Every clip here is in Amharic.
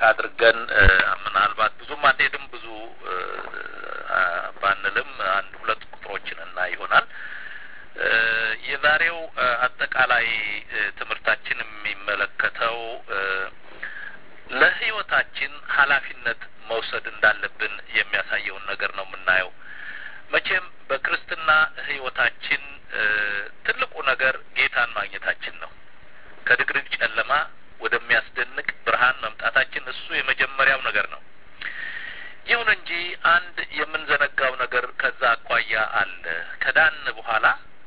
አድርገን ምናልባት ብዙም አንሄድም ብዙ ባንልም አንድ ሁለት ቁጥሮችን እና ይሆናል የዛሬው አጠቃላይ ትምህርታችን የሚመለከተው ለሕይወታችን ኃላፊነት መውሰድ እንዳለብን የሚያሳየውን ነገር ነው የምናየው። መቼም በክርስትና ሕይወታችን ትልቁ ነገር ጌታን ማግኘታችን ነው። ከድቅድቅ ጨለማ ወደሚያስደንቅ ብርሃን መምጣታችን እሱ የመጀመሪያው ነገር ነው። ይሁን እንጂ አንድ የምንዘነጋው ነገር ከዛ አኳያ አለ። ከዳን በኋላ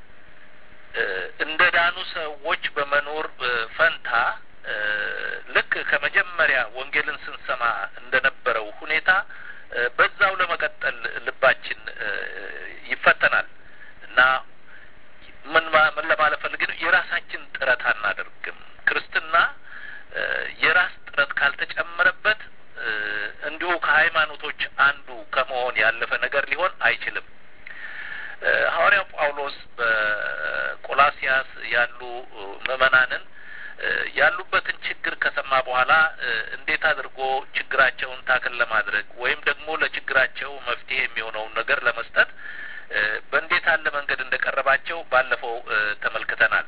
እንደ ዳኑ ሰዎች በመኖር ፈንታ ልክ ከመጀመሪያ ወንጌልን ስንሰማ እንደነበረው ሁኔታ በዛው ለመቀጠል ልባችን ይፈተናል እና ምን ምን ለማለት ፈልግ ነው፣ የራሳችን ጥረት አናደርግም። ክርስትና የራስ ጥረት ካልተጨመረበት እንዲሁ ከሃይማኖቶች አንዱ ከመሆን ያለፈ ነገር ሊሆን አይችልም። ሐዋርያው ጳውሎስ በቆላሲያስ ያሉ ምዕመናንን ያሉበትን ችግር ከሰማ በኋላ እንዴት አድርጎ ችግራቸውን ታክል ለማድረግ ወይም ደግሞ ለችግራቸው መፍትሄ የሚሆነውን ነገር ለመስጠት በእንዴት ያለ መንገድ እንደቀረባቸው ባለፈው ተመልክተናል።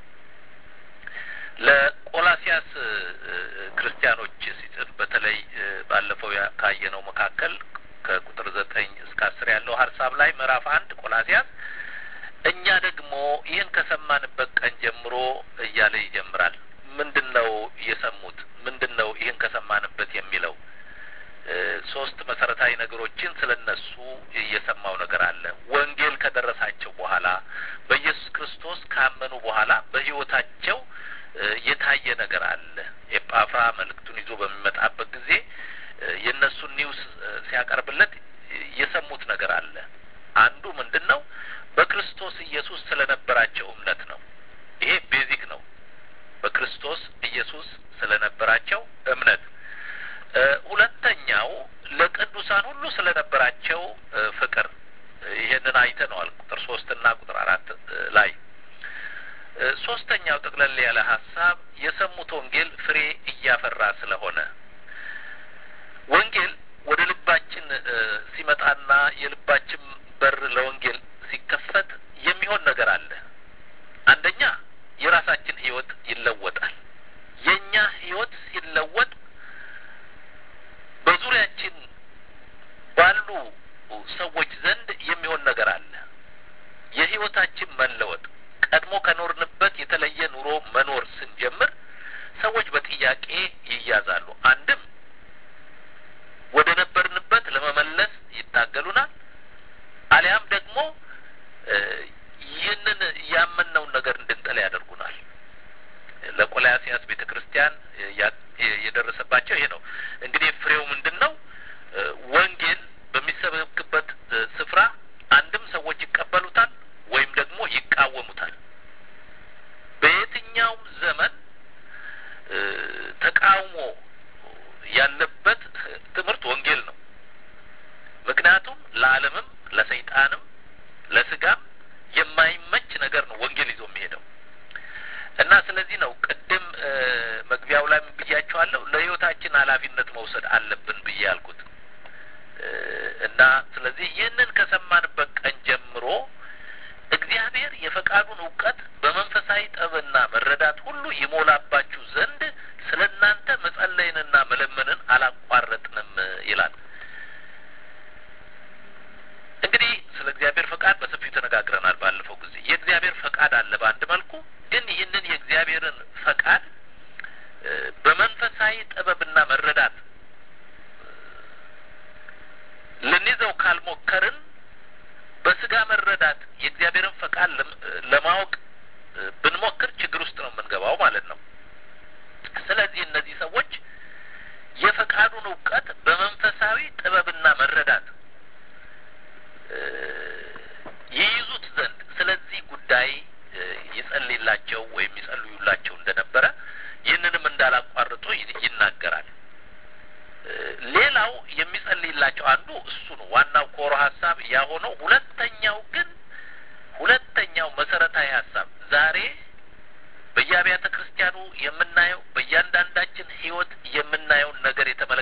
ለቆላሲያስ ክርስቲያኖች ሲጽፍ በተለይ ባለፈው ካየነው መካከል ከቁጥር ዘጠኝ እስከ አስር ያለው ሀሳብ ላይ ምዕራፍ አንድ ቆላሲያስ እኛ ደግሞ ይህን ከሰማንበት ቀን ጀምሮ እያለ ይጀምራል። ምንድን ነው የሰሙት? ምንድን ነው ይህን ከሰማንበት የሚለው? ሶስት መሰረታዊ ነገሮችን ስለ እነሱ የሰማው ነገር አለ። ወንጌል ከደረሳቸው በኋላ በኢየሱስ ክርስቶስ ካመኑ በኋላ በሕይወታቸው የታየ ነገር አለ። ኤጳፍራ መልእክቱን ይዞ በሚመጣበት ጊዜ የእነሱን ኒውስ ሲያቀርብለት የሰሙት ነገር አለ። አንዱ ምንድን ነው? በክርስቶስ ኢየሱስ ስለነበራቸው እምነት ነው። ይሄ ቤዚክ ነው። በክርስቶስ ኢየሱስ ስለነበራቸው እምነት። ሁለተኛው ለቅዱሳን ሁሉ ስለነበራቸው ፍቅር። ይሄንን አይተነዋል ቁጥር ሶስትና ቁጥር አራት ላይ። ሶስተኛው ጠቅለል ያለ ሀሳብ የሰሙት ወንጌል ፍሬ እያፈራ ስለሆነ ወንጌል ወደ ልባችን ሲመጣና የልባችን በር ለወንጌል ሲከፈት የሚሆን ነገር አለ። አንደኛ የራሳችን ሕይወት ይለወጣል። የእኛ ሕይወት ሲለወጥ በዙሪያችን ባሉ ሰዎች ዘንድ የሚሆን ነገር አለ። የሕይወታችን መለወጥ ቀድሞ ከኖርንበት የተለየ ኑሮ መኖር ስንጀምር ሰዎች በጥያቄ ይያዛሉ። አንድም ወደ ነበርንበት ለመመለስ ይታገሉናል። አሊያም ደግሞ ይህንን ያመንነውን ነገር እንድንጠላ ያደርጉናል። ለቆላሲያስ ቤተ ክርስቲያን የደረሰባቸው ይሄ ነው። እንግዲህ ፍሬው ምንድን ነው? ወንጌል በሚሰበክበት ስፍራ አንድም ሰዎች ይቀበሉታል ወይም ደግሞ ይቃወሙታል። በየትኛውም ዘመን ተቃውሞ ያለበት ትምህርት ወንጌል ነው። ምክንያቱም ለዓለምም ለሰይጣንም ለስጋም የማይመች ነገር ነው ወንጌል ይዞ የሚሄደው እና ስለዚህ ነው ቅድም መግቢያው ላይ ብያቸዋለሁ ለሕይወታችን ኃላፊነት መውሰድ አለብን ብዬ ያልኩት እና ስለዚህ ይህንን ከሰማንበት ቀን ጀምሮ እግዚአብሔር የፈቃዱን እውቀት በመንፈሳዊ ጥበብና መረዳት ሁሉ ይሞላባችሁ ዘንድ ስለ እናንተ መጸለይንና መለመንን አላቋረጥንም ይላል። እንግዲህ ስለ እግዚአብሔር ፈቃድ በሰፊው ተነጋግረናል ባለፈው ጊዜ። የእግዚአብሔር ፈቃድ አለ በአንድ መልኩ፣ ግን ይህንን የእግዚአብሔርን ፈቃድ በመንፈሳዊ ጥበብና መረዳት ልንይዘው ካልሞከርን በስጋ መረዳት የእግዚአብሔርን ፈቃድ ለማወቅ ብንሞክር ችግር ውስጥ ነው የምንገባው ማለት ነው። ስለዚህ እነዚህ ሰዎች የፈቃዱን እውቀት በመንፈሳዊ ጥበብና መረዳት ይይዙት ዘንድ ስለዚህ ጉዳይ ይጸልይላቸው ወይም ይጸልዩላቸው እንደነበረ ይህንንም እንዳላቋርጡ ይናገራል። ሌላው የሚጸልይላቸው አንዱ እሱ ነው። ዋናው ኮሮ ሀሳብ ያ ሆነው፣ ሁለተኛው ግን ሁለተኛው መሰረታዊ ሀሳብ ዛሬ በየአብያተ ክርስቲያኑ የምናየው በእያንዳንዳችን ሕይወት የምናየውን ነገር የተመ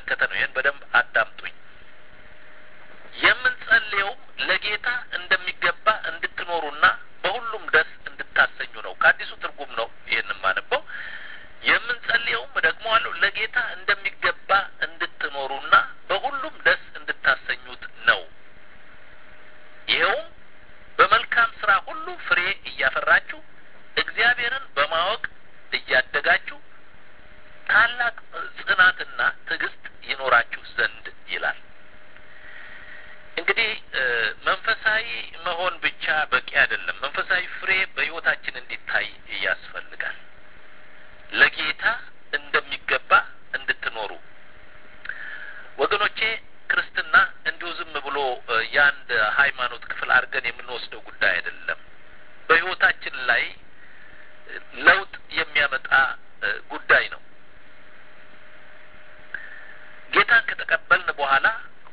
ትዕግስት ይኖራችሁ ዘንድ ይላል። እንግዲህ መንፈሳዊ መሆን ብቻ በቂ አይደለም። መንፈሳዊ ፍሬ በሕይወታችን እንዲታይ ያስፈልጋል። ለጌታ እንደሚገባ እንድትኖሩ ወገኖቼ። ክርስትና እንዲሁ ዝም ብሎ የአንድ ሃይማኖት ክፍል አድርገን የምንወስደው ጉዳይ አይደለም። በሕይወታችን ላይ ለውጥ የሚያመጣ ጉዳይ ነው። ጌታን ከተቀበልን በኋላ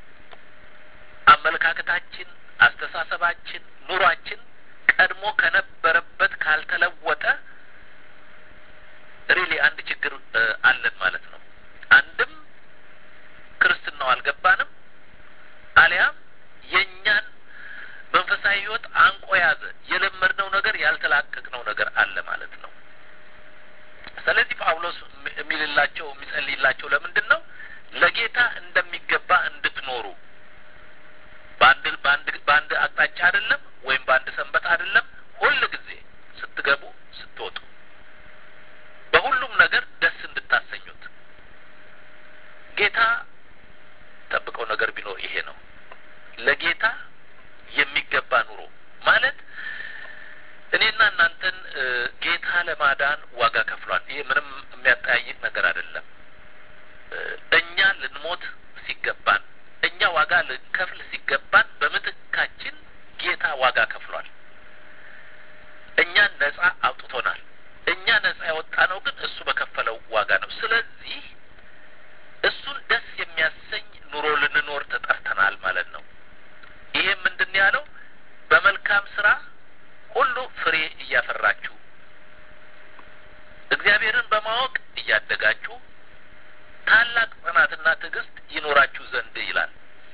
አመለካከታችን፣ አስተሳሰባችን፣ ኑሯችን ቀድሞ ከነበረበት ካልተለወጠ ሪሊ አንድ ችግር አለን ማለት ነው። አንድም ክርስትናው አልገባንም፣ አሊያም የእኛን መንፈሳዊ ሕይወት አንቆ ያዘ። የለመድነው ነገር ያልተላቀቅነው ነገር አለ ማለት ነው። ስለዚህ ጳውሎስ የሚልላቸው የሚጸልይላቸው ለምንድን ነው? ለጌታ እንደሚገባ እንድትኖሩ በአንድ በአንድ በአንድ አቅጣጫ አይደለም፣ ወይም በአንድ ሰንበት አይደለም። ሁል ጊዜ ስትገቡ ስትወጡ፣ በሁሉም ነገር ደስ እንድታሰኙት ጌታ ጠብቀው ነገር ቢኖር ይሄ ነው። ለጌታ የሚገባ ኑሮ ማለት እኔና እናንተን ጌታ ለማዳን ዋጋ ከፍሏል። ይሄ ምንም የሚያጠያይቅ ነገር አይደለም። እኛ ልንሞት ሲገባን እኛ ዋጋ ልንከፍል ሲገባን በምትካችን ጌታ ዋጋ ከፍሏል። እኛን ነጻ አውጥቶናል። እኛ ነጻ ያወጣ ነው ግን እሱ በከፈለው ዋጋ ነው። ስለዚህ እሱን ደስ የሚያሰኝ ኑሮ ልንኖር ተጠርተናል ማለት ነው። ይሄም ምንድን ያለው በመልካም ስራ ሁሉ ፍሬ እያፈራችሁ እግዚአብሔርን በማወቅ እያደጋችሁ ታላቅ ጽናትና ትዕግስት ይኖራችሁ ዘንድ ይላል።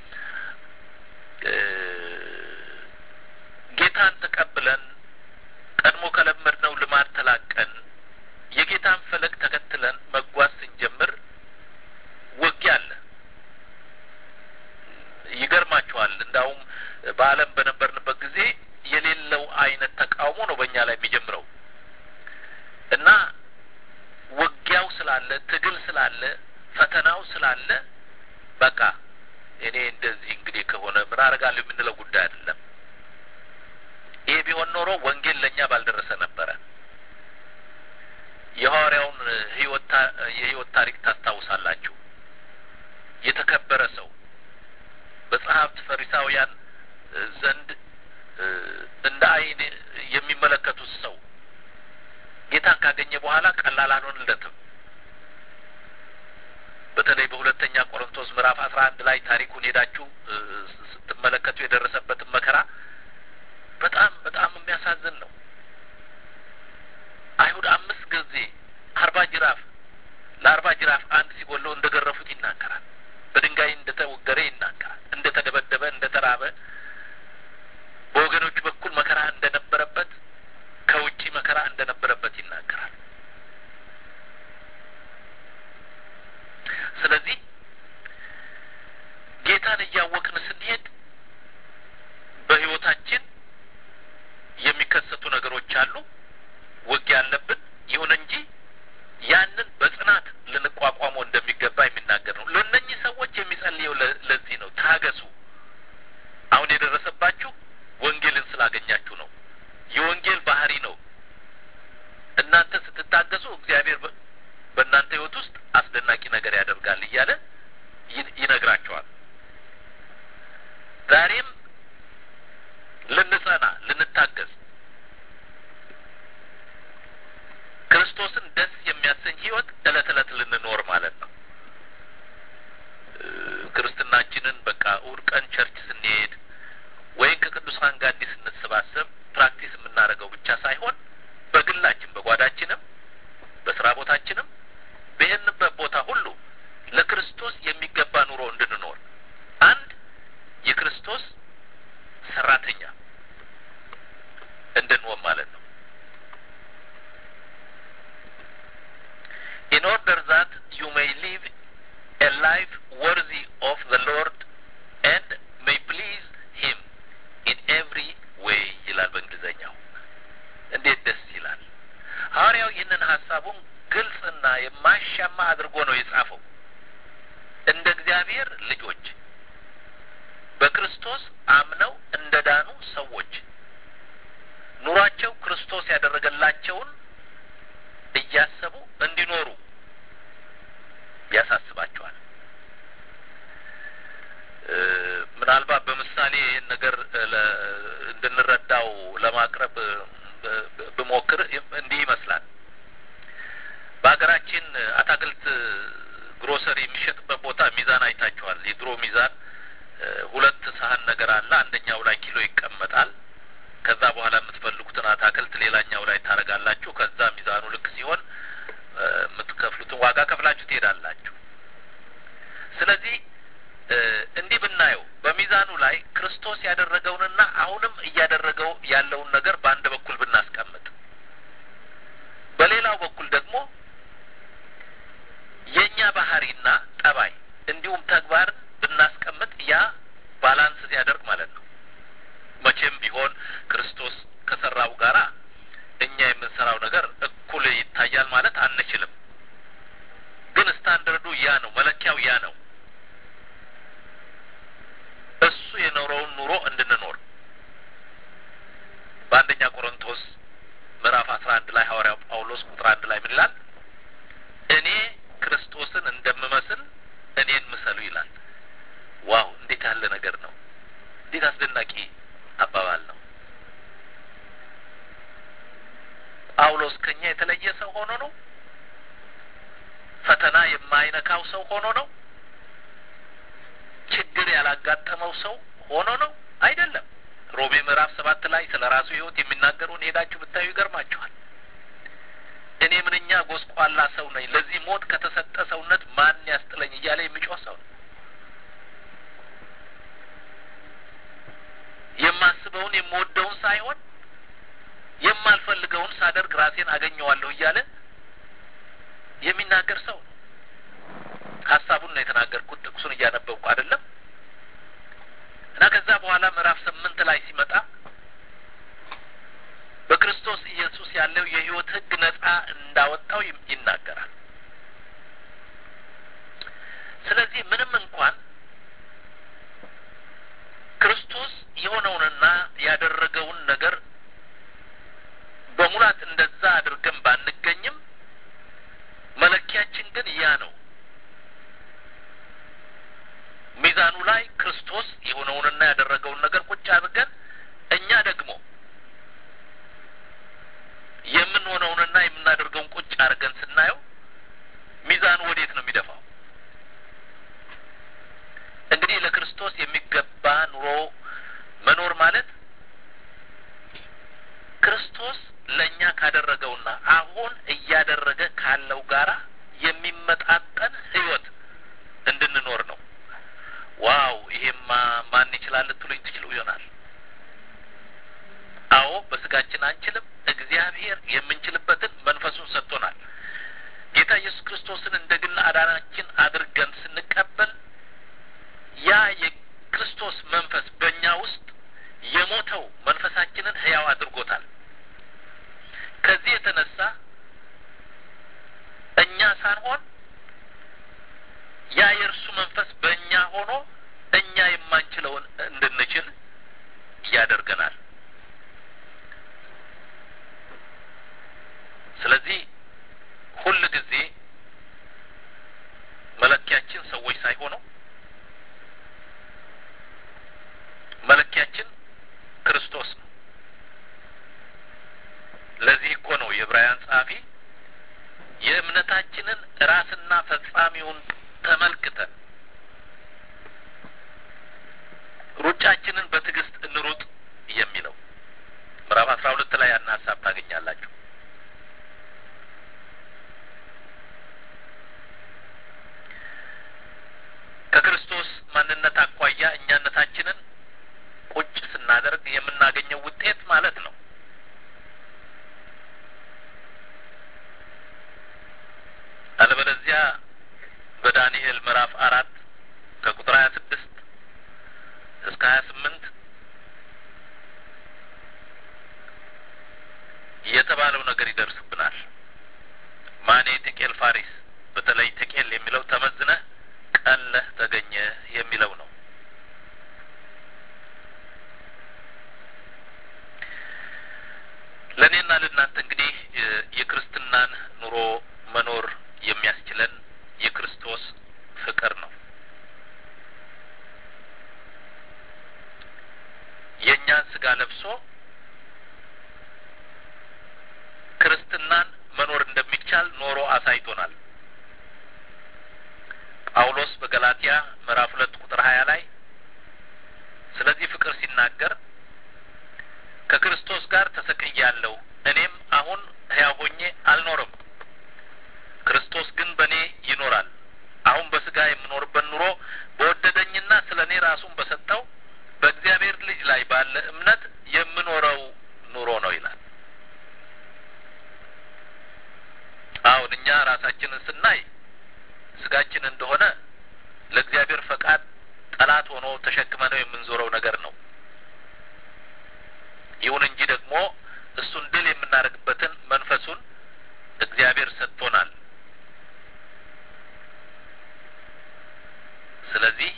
ጌታን ተቀብለን ቀድሞ ከለመድነው ልማድ ተላቀን የጌታን ፈለግ ተከትለን መጓዝ ስንጀምር ውጊያ አለ። ይገርማችኋል። እንዳውም በዓለም በነበርንበት ጊዜ የሌለው አይነት ተቃውሞ ነው በእኛ ላይ የሚጀምረው እና ውጊያው ስላለ፣ ትግል ስላለ፣ ፈተናው ስላለ በቃ እኔ እንደዚህ እንግዲህ ከሆነ ምን አደርጋለሁ የምንለው ጉዳይ አይደለም። ይሄ ቢሆን ኖሮ ወንጌል ለእኛ ባልደረሰ ነበረ። የሐዋርያውን ህይወት የህይወት ታሪክ ታስታውሳላችሁ። የተከበረ ሰው በጸሐፍት ፈሪሳውያን ዘንድ እንደ ዓይን የሚመለከቱት ሰው ጌታን ካገኘ በኋላ ቀላል አልሆንለትም። በተለይ በሁለተኛ ቆሮንቶስ ምዕራፍ አስራ አንድ ላይ ታሪኩን ሄዳችሁ ስትመለከቱ የደረሰበትን መከራ በጣም በጣም የሚያሳዝን ነው። አይሁድ አምስት ጊዜ አርባ ጅራፍ ለአርባ ጅራፍ አንድ ሲጎለው እንደ ገረፉት ይናገራል። በድንጋይ እንደ ተወገረ ይናገራል። እንደ ተደበደበ፣ እንደ ተራበ፣ በወገኖቹ በኩል መከራ እንደነበረበት፣ ከውጪ መከራ እንደነበረበት ይናገራል። ስለዚህ ጌታን እያወቅን ስንሄድ በሕይወታችን የሚከሰቱ ነገሮች አሉ። ውጊያ አለብን። ይሁን እንጂ ያንን በጽናት ልንቋቋመው እንደሚገባ የሚናገር ነው። ለእነኚህ ሰዎች የሚጸልየው ለዚህ ነው። ታገሱ። አሁን የደረሰባችሁ ወንጌልን ስላገኛችሁ ነው። የወንጌል ባህሪ ነው። እናንተ ስትታገሱ እግዚአብሔር በእናንተ ሕይወት ውስጥ አስደናቂ ነገር ያደርጋል እያለ ይነግራቸዋል። ዛሬም ልንጸና ልንታገዝ ክርስቶስን ደስ የሚያሰኝ ህይወት እለት እለት ልንኖር ማለት ነው። ክርስትናችንን በቃ እሑድ ቀን ቸርች ስንሄድ ወይም ከቅዱሳን ጋር እንዲህ ስንሰባሰብ ፕራክቲስ የምናደርገው ብቻ ሳይሆን በግላችን በጓዳችንም በስራ ቦታችንም በሄድንበት ቦታ ሁሉ ለክርስቶስ የሚገባ ኑሮ እንድንኖር አንድ የክርስቶስ ሰራተኛ እንድንሆን ማለት ነው። in order that you may live a life worthy of the Lord and may please him in every way ይላል በእንግሊዘኛው። እንዴት ደስ ይላል! ሐዋርያው ይህንን ሀሳቡን ግልጽና የማያሻማ አድርጎ ነው የጻፈው። እንደ እግዚአብሔር ልጆች በክርስቶስ አምነው እንደ ዳኑ ሰዎች ኑሯቸው ክርስቶስ ያደረገላቸውን እያሰቡ እንዲኖሩ ያሳስባቸዋል። ምናልባት በምሳሌ ይህን ነገር እንድንረዳው ለማቅረብ ብሞክር እንዲህ ይመስላል። በሀገራችን አታክልት ግሮሰሪ የሚሸጥበት ቦታ ሚዛን አይታችኋል። የድሮ ሚዛን ሁለት ሳህን ነገር አለ። አንደኛው ላይ ኪሎ ይቀመጣል። ከዛ በኋላ የምትፈልጉትን አታክልት ሌላኛው ላይ ታደርጋላችሁ። ከዛ ሚዛኑ ልክ ሲሆን የምትከፍሉትን ዋጋ ከፍላችሁ ትሄዳላችሁ። ስለዚህ እንዲህ ብናየው በሚዛኑ ላይ ክርስቶስ ያደረገውንና አሁንም እያደረገው ያለውን ነገር በአንድ በኩል ብናስቀምጥ፣ በሌላው በኩል ደግሞ የእኛ ባህሪና ጠባይ እንዲሁም ተግባርን ብናስቀምጥ ያ ባላንስ ሲያደርግ ማለት ነው። መቼም ቢሆን ክርስቶስ ከሰራው ጋራ እኛ የምንሰራው ነገር እኩል ይታያል ማለት አንችልም። ግን ስታንደርዱ ያ ነው፣ መለኪያው ያ ነው። እሱ የኖረውን ኑሮ እንድንኖር በአንደኛ ቆሮንቶስ ምዕራፍ አስራ አንድ ላይ ሐዋርያው ጳውሎስ ቁጥር አንድ ላይ ምን ይላል? እኔ ክርስቶስን እንደምመስል እኔን ምሰሉ ይላል። ዋው! እንዴት ያለ ነገር ነው! እንዴት አስደናቂ አባባል ነው! ጳውሎስ ከኛ የተለየ ሰው ሆኖ ነው? ፈተና የማይነካው ሰው ሆኖ ነው? ችግር ያላጋጠመው ሰው ሆኖ ነው? አይደለም። ሮሜ ምዕራፍ ሰባት ላይ ስለ ራሱ ሕይወት የሚናገረውን ሄዳችሁ ብታዩ ይገርማችኋል። እኔ ምንኛ ጎስቋላ ሰው ነኝ፣ ለዚህ ሞት ከተሰጠ ሰውነት ማን ያስጥለኝ እያለ የሚጮህ ሰው ነው። የማስበውን የምወደውን ሳይሆን የማልፈልገውን ሳደርግ ራሴን አገኘዋለሁ እያለ የሚናገር ሰው ነው። ሀሳቡን ነው የተናገርኩት፣ ጥቅሱን እያነበብኩ አይደለም። እና ከዛ በኋላ ምዕራፍ ስምንት ላይ ሲመጣ በክርስቶስ ኢየሱስ ያለው የሕይወት ሕግ ነጻ እንዳወጣው ይናገራል። ስለዚህ ምንም እንኳን ክርስቶስ የሆነውንና ያደረገውን ነገር በሙላት እንደዛ አድርገን ባንገኝም መለኪያችን ግን ያ ነው። ሚዛኑ ላይ ክርስቶስ የሆነውንና ያደረገውን ነገር ቁጭ አድርገን እኛ ደግሞ የምንሆነውንና የምናደርገውን ቁጭ አድርገን ስናየው ሚዛኑ ወዴት ነው የሚደፋው? እንግዲህ ለክርስቶስ የሚገባ ኑሮ መኖር ማለት ክርስቶስ ለእኛ ካደረገውና አሁን እያደረገ ካለው ጋራ የሚመጣጠን ሕይወት እንድንኖር ነው። ዋው! ይሄማ ማን ይችላል ልትሉኝ ትችሉ ይሆናል። አዎ፣ በስጋችን አንችልም። እግዚአብሔር የምንችልበትን መንፈሱን ሰጥቶናል። ጌታ ኢየሱስ ክርስቶስን እንደ ግል አዳናችን አድርገን ስንቀበል ያ የክርስቶስ መንፈስ በእኛ ውስጥ የሞተው መንፈሳችንን ሕያው አድርጎታል። ከዚህ የተነሳ እኛ ሳንሆን ያ የእርሱ መንፈስ በእኛ ሆኖ እኛ የማንችለውን እንድንችል ያደርገናል። ስለዚህ ሁል ጊዜ መለኪያችን ሰዎች ሳይሆኑ መለኪያችን ክርስቶስ ነው። ለዚህ እኮ ነው የዕብራውያን ጸሐፊ የእምነታችንን ራስና ፈጻሚውን ተመልክተን ሩጫችንን በትዕግስት እንሩጥ የሚለው ምዕራፍ አስራ ሁለት ላይ ያን ሀሳብ ታገኛላችሁ። ከክርስቶስ ማንነት አኳያ እኛነታችንን ቁጭ ስናደርግ የምናገኘው ውጤት ማለት ነው። አለበለዚያ በዳንኤል ምዕራፍ አራት ከቁጥር ሀያ ስድስት እስከ ሀያ ስምንት የተባለው ነገር ይደርስብናል። ማኔ ቴቄል ፋሪስ፣ በተለይ ቴቄል የሚለው ተመዝነህ ቀለህ ስጋ ለብሶ ክርስትናን መኖር እንደሚቻል ኖሮ አሳይቶናል። ጳውሎስ በገላትያ ምዕራፍ ሁለት ቁጥር ሀያ ላይ ስለዚህ ፍቅር ሲናገር ከክርስቶስ ጋር ተሰቅያለሁ፣ እኔም አሁን ሕያው ሆኜ አልኖርም፣ ክርስቶስ ግን በእኔ ይኖራል። አሁን በስጋ የምኖርበት ኑሮ በወደደኝና ስለ እኔ ራሱን በሰጠው በእግዚአብሔር ልጅ ላይ ባለ እምነት የምኖረው ኑሮ ነው ይላል። አሁን እኛ ራሳችንን ስናይ ስጋችን እንደሆነ ለእግዚአብሔር ፈቃድ ጠላት ሆኖ ተሸክመነው የምንዞረው ነገር ነው። ይሁን እንጂ ደግሞ እሱን ድል የምናደርግበትን መንፈሱን እግዚአብሔር ሰጥቶናል። ስለዚህ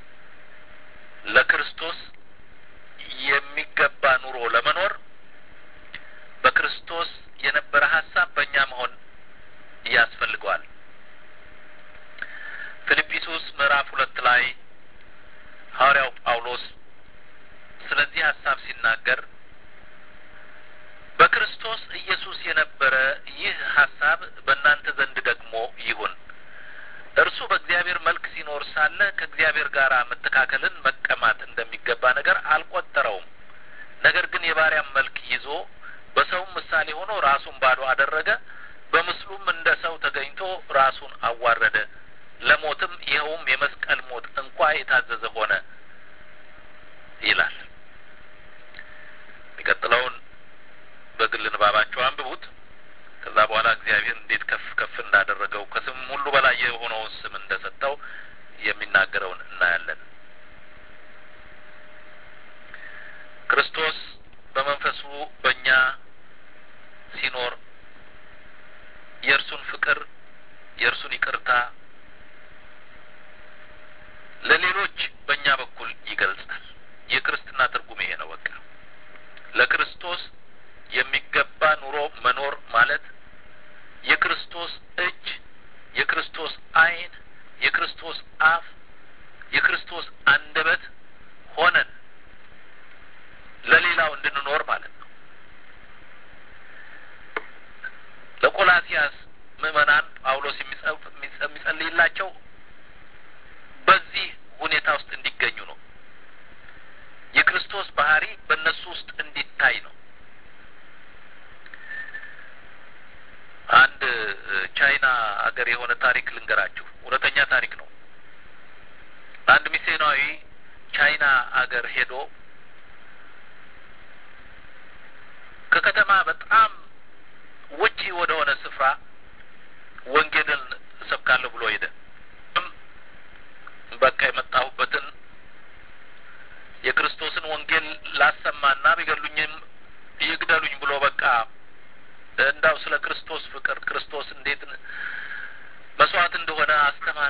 ለክርስቶስ የሚገባ ኑሮ ለመኖር በክርስቶስ የነበረ ሀሳብ በእኛ መሆን ያስፈልገዋል። ፊልጵስዩስ ምዕራፍ ሁለት ላይ ሐዋርያው ጳውሎስ ስለዚህ ሀሳብ ሲናገር በክርስቶስ ኢየሱስ የነበረ ይህ ሀሳብ በእናንተ ዘንድ ደግሞ ይሁን። እርሱ በእግዚአብሔር መልክ ሲኖር ሳለ ከእግዚአብሔር ጋር መተካከልን መቀማት እንደሚገባ ነገር አልቆጠረውም። ነገር ግን የባሪያም መልክ ይዞ በሰውም ምሳሌ ሆኖ ራሱን ባዶ አደረገ። በምስሉም እንደ ሰው ተገኝቶ ራሱን አዋረደ፣ ለሞትም ይኸውም የመስቀል ሞት እንኳ የታዘዘ ሆነ ይላል። የሚቀጥለውን በግል ንባባቸው አንብቡት። ከዛ በኋላ እግዚአብሔር እንዴት ከፍ ከፍ እንዳደረገው ከስም ሁሉ በላይ የሆነውን ስም እንደሰጠው የሚናገረውን እናያለን። ክርስቶስ በመንፈሱ በእኛ ሲኖር የእርሱን ፍቅር የእርሱን ይቅርታ ለሌሎች በእኛ በኩል ይገልጻል። የክርስትና ትርጉም ይሄ ነው። በቃ ለክርስቶስ የሚገባ ኑሮ መኖር ማለት የክርስቶስ እጅ፣ የክርስቶስ ዓይን፣ የክርስቶስ አፍ፣ የክርስቶስ አንደበት ሆነን ለሌላው እንድንኖር ማለት ነው። ለቆላሲያስ ምዕመናን ጳውሎስ የሚጸልይላቸው በዚህ ሁኔታ ውስጥ እንዲገኙ ነው። የክርስቶስ ባህሪ በእነሱ ውስጥ እንዲታይ ነው። አንድ ቻይና አገር የሆነ ታሪክ ልንገራችሁ። እውነተኛ ታሪክ ነው። አንድ ሚስዮናዊ ቻይና አገር ሄዶ ከከተማ በጣም ውጪ ወደ ሆነ ስፍራ ወንጌልን እሰብካለሁ ብሎ ሄደ። በቃ የመጣሁበትን የክርስቶስን ወንጌል ላሰማና ቢገሉኝም ይግደሉኝ ብሎ በቃ እንዳው ስለ ክርስቶስ ፍቅር ክርስቶስ እንዴት መስዋዕት እንደሆነ አስተማረ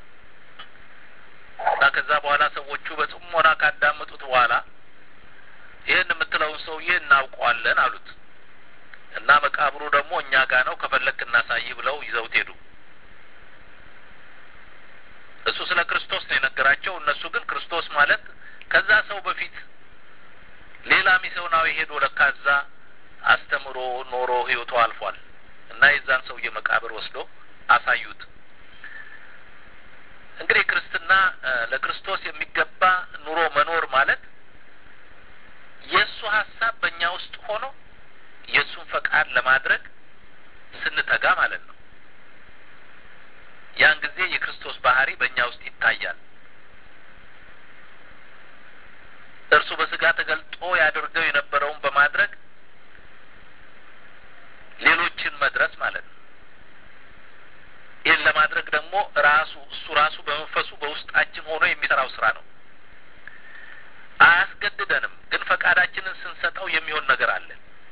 እና ከዛ በኋላ ሰዎቹ በጽሞና ካዳመጡት በኋላ ይህን የምትለውን ሰውዬ እናውቀዋለን አሉት እና መቃብሩ ደግሞ እኛ ጋ ነው ከፈለክ እናሳይ ብለው ይዘውት ሄዱ። እሱ ስለ ክርስቶስ ነው የነገራቸው። እነሱ ግን ክርስቶስ ማለት ከዛ ሰው በፊት ሌላ ሚስዮናዊ ሄዶ ለካ እዛ አስተምሮ ኖሮ ህይወቱ አልፏል እና የዛን ሰውዬ መቃብር ወስዶ አሳዩት። እንግዲህ ክርስትና ለክርስቶስ የሚገባ ኑሮ መኖር ማለት የእሱ ሀሳብ በእኛ ውስጥ ሆኖ የእሱን ፈቃድ ለማድረግ ስንተጋ ማለት ነው። ያን ጊዜ የክርስቶስ ባህሪ በእኛ ውስጥ ይታያል። እርሱ በስጋ ተገልጦ ያደርገው የነበረውን በማድረግ ሌሎችን መድረስ ማለት ነው። ይህን ለማድረግ ደግሞ ራሱ እሱ ራሱ በመንፈሱ በውስጣችን ሆኖ የሚሰራው ስራ ነው። አያስገድደንም፣ ግን ፈቃዳችንን ስንሰጠው የሚሆን ነገር አለ።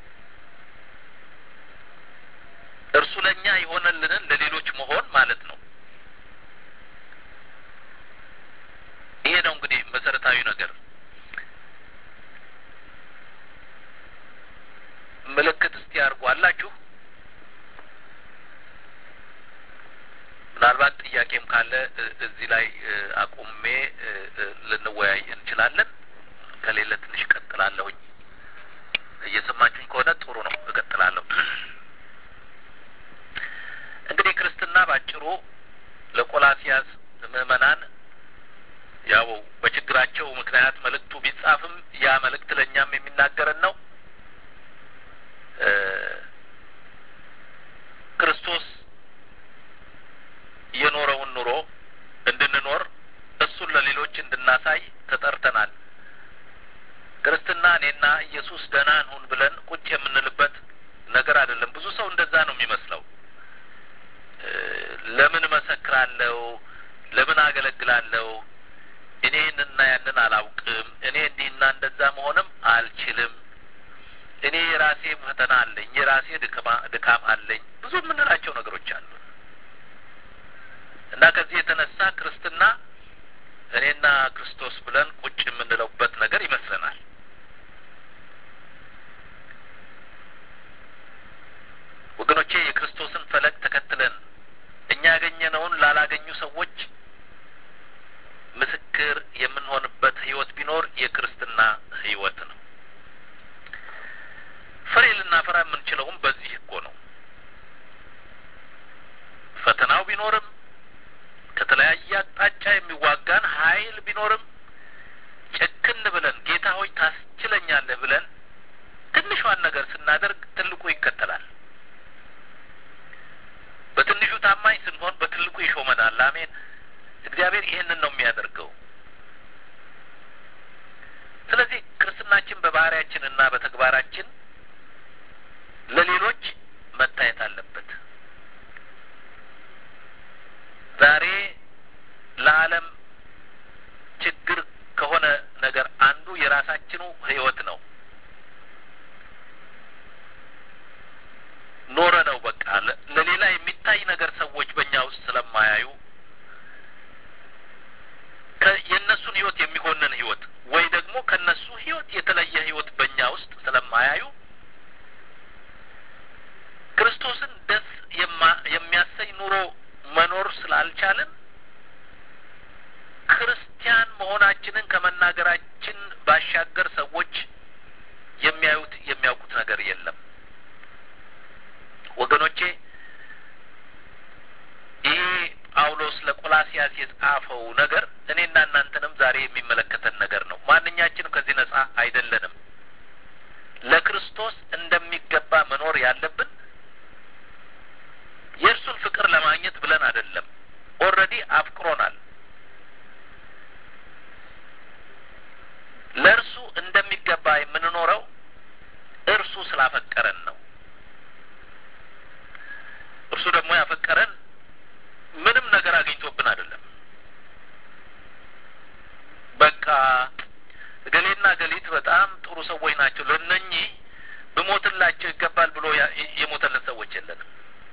እርሱ ለእኛ የሆነልንን ለሌሎች መሆን ማለት ነው። ይሄ ነው እንግዲህ መሰረታዊ ነገር። ምልክት እስቲ አድርጉ አላችሁ። ምናልባት ጥያቄም ካለ እዚህ ላይ አቁሜ ልንወያይ እንችላለን። ከሌለ ትንሽ ቀጥላለሁኝ። በመሆናቸው ምክንያት መልእክቱ ቢጻፍም ያ መልእክት ለእኛም የሚናገረን ነው። ክርስቶስ የኖረውን ኑሮ እንድንኖር እሱን ለሌሎች እንድናሳይ ተጠርተናል። ክርስትና እኔና ኢየሱስ ደህና እንሁን ብለን ቁጭ የምንልበት ነገር አይደለም። ብዙ ሰው እንደዛ ነው የሚመስለው። ለምን እመሰክራለሁ? ለምን አገለግላለሁ? እኔ ይህንና ያንን አላውቅም። እኔ እንዲህና እንደዛ መሆንም አልችልም። እኔ የራሴ ፈተና አለኝ፣ የራሴ ድካም አለኝ። ብዙ የምንላቸው ነገሮች አሉ እና ከዚህ የተነሳ ክርስትና እኔና ክርስቶስ ብለን ቁጭ የምንለውበት ነገር ይመስለናል። ወገኖቼ የክርስቶስን ፈለግ ተከትለን እኛ ያገኘነውን ላላገኙ ሰዎች ምስክር የምንሆንበት ህይወት ቢኖር የክርስትና ህይወት ነው። ፍሬ ልናፈራ የምንችለውም በዚህ እኮ ነው። ፈተናው ቢኖርም ከተለያየ አቅጣጫ የሚዋጋን ኃይል ቢኖርም ጭክን ብለን ጌታ ሆይ ታስችለኛለህ ብለን ትንሿን ነገር ስናደርግ ትልቁ ይከተላል። በትንሹ ታማኝ ስንሆን በትልቁ ይሾመናል። አሜን። እግዚአብሔር ይህንን ነው የሚያደርገው። ስለዚህ ክርስትናችን በባህሪያችን እና በተግባራችን ለሌሎች መታየት አለበት። ዛሬ ለዓለም ችግር ከሆነ ነገር አንዱ የራሳችኑ ህይወት ነው። ኖረ ነው በቃ ለሌላ የሚታይ ነገር ሰዎች በእኛ ውስጥ ስለማያዩ የእነሱን ህይወት የሚሆንን ህይወት ወይ ደግሞ ከነሱ ህይወት የተለየ ህይወት በእኛ ውስጥ ስለማያዩ ክርስቶስን ደስ የሚያሰኝ ኑሮ መኖር ስላልቻልን ክርስቲያን መሆናችንን ከመናገራችን ባሻገር ሰዎች የሚያዩት የሚያውቁት ነገር የለም። ወገኖቼ ይሄ ጳውሎስ ለቆላሲያስ የጻፈው ነገር እኔና እናንተንም ዛሬ የሚመለከተን ነገር ነው። ማንኛችንም ከዚህ ነጻ አይደለንም። ለክርስቶስ እንደሚገባ መኖር ያለብን የእርሱን ፍቅር ለማግኘት ብለን አይደለም። ኦልሬዲ አፍቅሮናል። ለእርሱ እንደሚገባ የምንኖረው እርሱ ስላፈቀረን ነው። እርሱ ደግሞ ያፈቀረን ምንም ነገር አግኝቶብን አይደለም። በቃ እገሌና እገሊት በጣም ጥሩ ሰዎች ናቸው፣ ለእነኚህ ብሞትላቸው ይገባል ብሎ የሞተልን ሰዎች የለንም።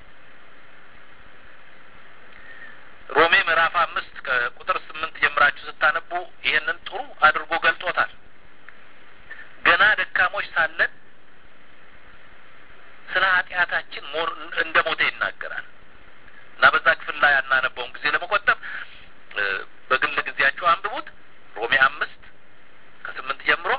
ሮሜ ምዕራፍ አምስት ከቁጥር ስምንት ጀምራችሁ ስታነቡ ይህንን ጥሩ አድርጎ ገልጦታል። ገና ደካሞች ሳለን ስለ ኃጢአታችን እንደ ሞተ ይናገራል እና በዛ ክፍል ላይ ያናነበውን ጊዜ ለመቆጠብ በግል ጊዜያችሁ አንብቡት። ሮሜ አምስት ከስምንት ጀምሮ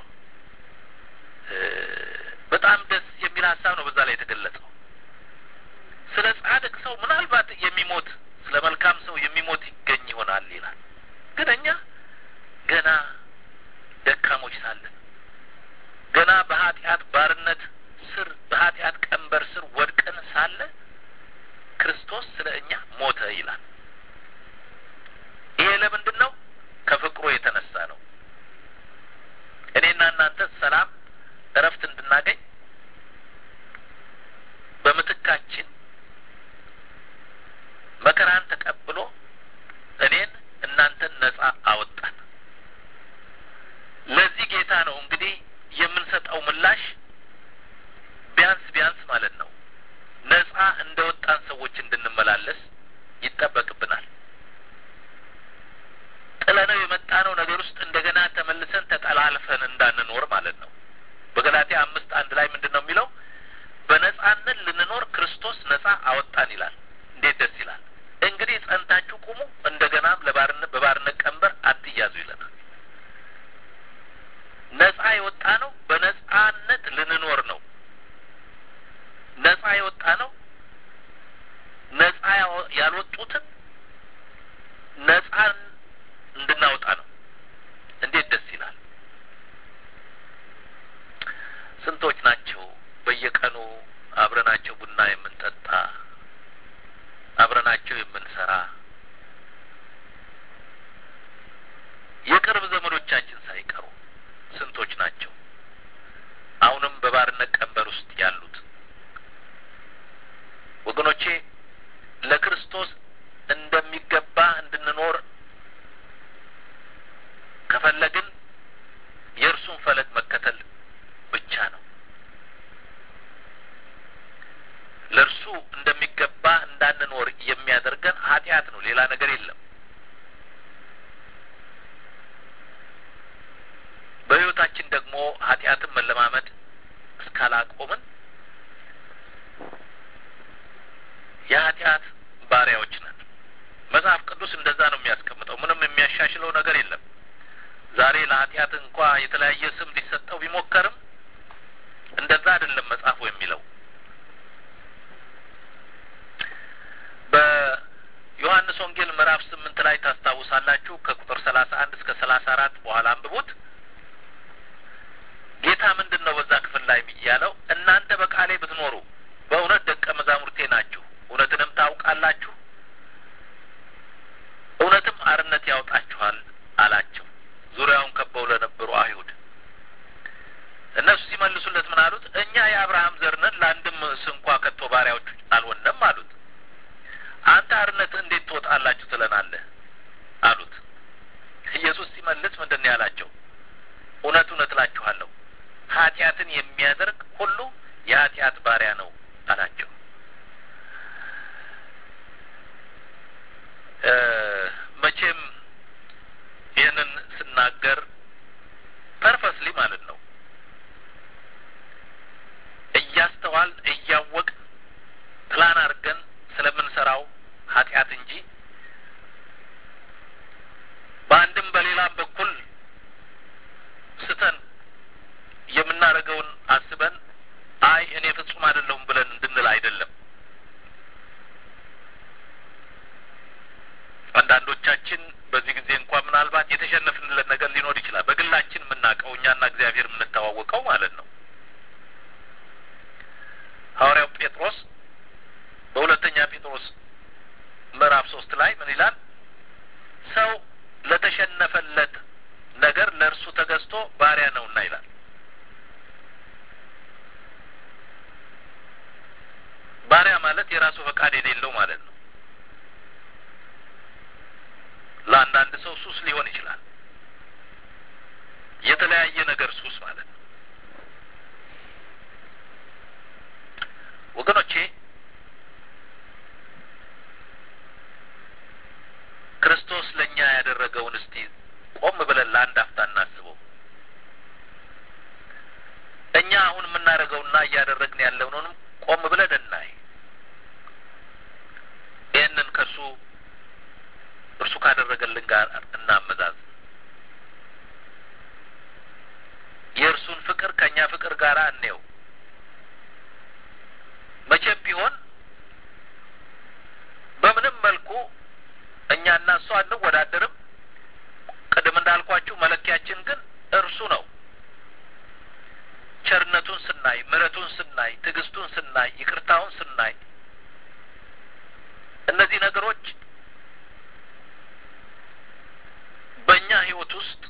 በጣም ደስ የሚል ሀሳብ ነው በዛ ላይ የተገለጸው። ስለ ጻድቅ ሰው ምናልባት የሚሞት ስለ መልካም ሰው የሚሞት ይገኝ ይሆናል ይላል። ግን እኛ ገና ደካሞች ሳለን ገና በኃጢአት ባርነት ስር በኃጢአት ቀንበር ስር ወድቀን ሳለ ክርስቶስ ስለ እኛ ሞተ ይላል። ይሄ ለምንድን ነው? ከፍቅሩ የተነሳ ነው። እኔና እናንተ ሰላም፣ እረፍት እንድናገኝ በምትካችን መከራን ተቀብሎ እኔን እናንተን ነጻ አወጣን። ለዚህ ጌታ ነው እንግዲህ የምንሰጠው ምላሽ ቢያንስ ቢያንስ ማለት ነው ነጻ እንደ ወጣን ሰዎች እንድንመላለስ ይጠበቅብናል። ጥለነው የመጣነው ነገር ውስጥ እንደገና ተመልሰን ተጠላልፈን እንዳንኖር ማለት ነው። በገላትያ አምስት አንድ ላይ ምንድን ነው የሚለው? በነጻነት ልንኖር ክርስቶስ ነጻ አወጣን ይላል። እንዴት ደስ ይላል! እንግዲህ ጸንታችሁ ቁሙ፣ እንደገናም ለባርነት በባርነት ቀንበር አትያዙ ይለናል። ነጻ የወጣ ነው በነጻነት ልንኖር ነው። ነጻ የወጣ ነው ነጻ ያልወጡትን ነጻን እንድናወጣ ነው። እንዴት ደስ የቅርብ ዘመዶቻችን ሳይቀሩ ስንቶች ናቸው አሁንም በባርነት ቀንበር ውስጥ ያሉት? ወገኖቼ ለክርስቶስ እንደሚገባ እንድንኖር ከፈለግን የእርሱን ፈለግ መከተል ብቻ ነው። ለእርሱ እንደሚገባ እንዳንኖር የሚያደርገን ኃጢአት ነው፣ ሌላ ነገር የለም። በሕይወታችን ደግሞ ኃጢአትን መለማመድ እስካላቆምን የኃጢአት ባሪያዎች ነን። መጽሐፍ ቅዱስ እንደዛ ነው የሚያስቀምጠው። ምንም የሚያሻሽለው ነገር የለም። ዛሬ ለኃጢአት እንኳ የተለያየ ስም ሊሰጠው ቢሞከርም እንደዛ አይደለም መጽሐፉ የሚለው። በዮሐንስ ወንጌል ምዕራፍ ስምንት ላይ ታስታውሳላችሁ። ከቁጥር ሰላሳ አንድ እስከ ሰላሳ አራት በኋላ አንብቡት። ጌታ ምንድን ነው በዛ ክፍል ላይ ያለው? እናንተ በቃሌ ብትኖሩ በእውነት ደቀ መዛሙርቴ ናችሁ፣ እውነትንም ታውቃላችሁ፣ እውነትም አርነት ያወጣችኋል አላቸው። ዙሪያውን ከበው ለነበሩ አይሁድ እነሱ ሲመልሱለት ምን አሉት? እኛ የአብርሃም ዘር ነን፣ ለአንድም ስንኳ ከቶ ባሪያዎች አልሆንም አሉት። አንተ አርነት እንዴት ትወጣላችሁ ትለናለህ? አሉት። ኢየሱስ ሲመልስ ምንድን ነው ያላቸው? እውነት እውነት እላችኋለሁ ኃጢአትን የሚያደርግ ሁሉ የኃጢአት ባሪያ ነው አላቸው። መቼም ይህንን ስናገር ፐርፐስሊ ማለት ነው እያስተዋል እያወቅ ፕላን አድርገን ስለምንሰራው ኃጢአት እንጂ በአንድም በሌላም በኩል ስተን የምናደርገውን አስበን አይ እኔ ፍጹም አይደለሁም ብለን እንድንል አይደለም። አንዳንዶቻችን በዚህ ጊዜ እንኳ ምናልባት የተሸነፍንለት ነገር ሊኖር ይችላል። በግላችን የምናውቀው እኛና እግዚአብሔር የምንተዋወቀው ማለት ነው። ሐዋርያው ጴጥሮስ በሁለተኛ ጴጥሮስ ምዕራፍ ሶስት ላይ ምን ይላል? ሰው ለተሸነፈለት ነገር ለእርሱ ተገዝቶ ባሪያ ነውና ይላል። ባሪያ ማለት የራሱ ፈቃድ የሌለው ማለት ነው። ለአንዳንድ ሰው ሱስ ሊሆን ይችላል። የተለያየ ነገር ሱስ ማለት ነው። ወገኖቼ ክርስቶስ ለእኛ ያደረገውን እስቲ ቆም ብለን ለአንድ አፍታ እናስበው። እኛ አሁን የምናደርገውና እያደረግን ያለውንም ቆም ብለን እናይ። ይህንን ከእርሱ እርሱ ካደረገልን ጋር እናመዛዝ። የእርሱን ፍቅር ከእኛ ፍቅር ጋር እንየው። መቼም ቢሆን በምንም መልኩ እኛና እሱ አንወዳደርም። ቅድም እንዳልኳችሁ መለኪያችን ግን እርሱ ነው። ቸርነቱን ስናይ፣ ምሕረቱን ስናይ፣ ትዕግስቱን ስናይ፣ ይቅርታውን ስናይ እነዚህ ነገሮች በእኛ ሕይወት ውስጥ